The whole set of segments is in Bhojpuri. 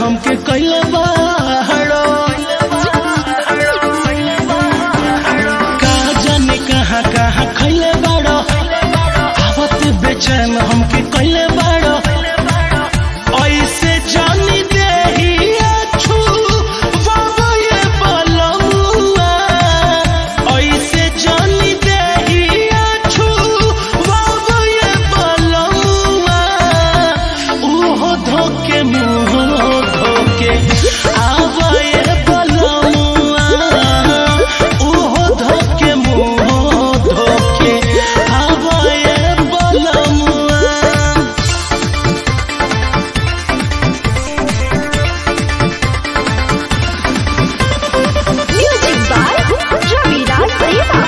हमके कैले बाड़ो का जाने कहाँ कहाँ खैले बाड़ो आवत बेचैन हमके कैले बाड़ो ऐसे जानी देहिया छू बाबा ये बलमुआ ऐसे जानी देहिया छू बाबा ये बलमुआ उहो धोके मुँह धोके आवा ये बलमुआ उहो धोके मुँह धोके आवा ये बलमुआ Music by Raviraj Deva.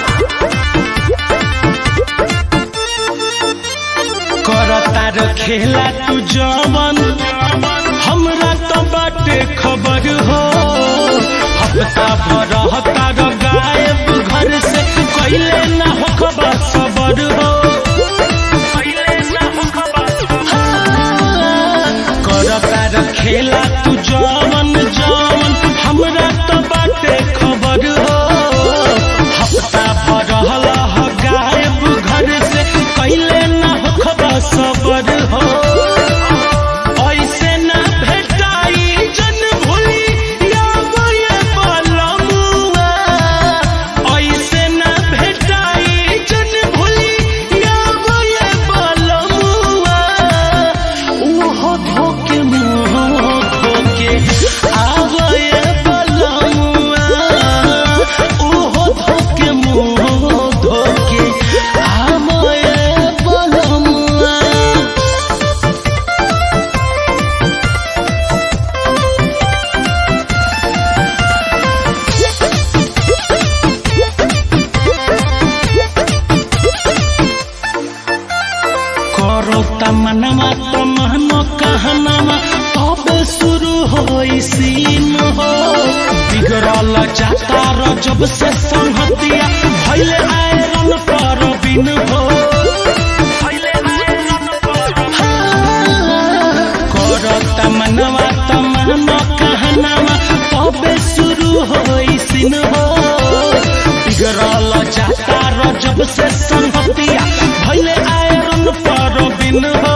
करतार खेला तू जवन हमरा तो बाटे खबर हो हफ्ता भर हतार गायब घर से कैले ना हो खबर सबर हो करतार खेला तू जवन जवन हमरा तो बाटे खबर हो हफ्ता भर हलह गायब घर से कैले ना हो खबर सबर हो ऐसे ना भेटाई जन भूली यावो ये बलमुआ ऐसे ना भेटाई जन भूली यावो ये बलमुआ उहो धोके मुँह धोके आवो ये बलमुआ उहो धोके मुँह धोके आवो ये बलमुआ करो तमनमा तमहनो कहनमा तबे शुरू होई सीन हो बिगड़ल जाता र जब से संहतिया भइले आयरन पर बिन हो करो तमनमा तमहनो कहनमा तबे शुरू होई सीन हो बिगड़ल जाता र जब से संहतिया भइले आयरन पर बिन हो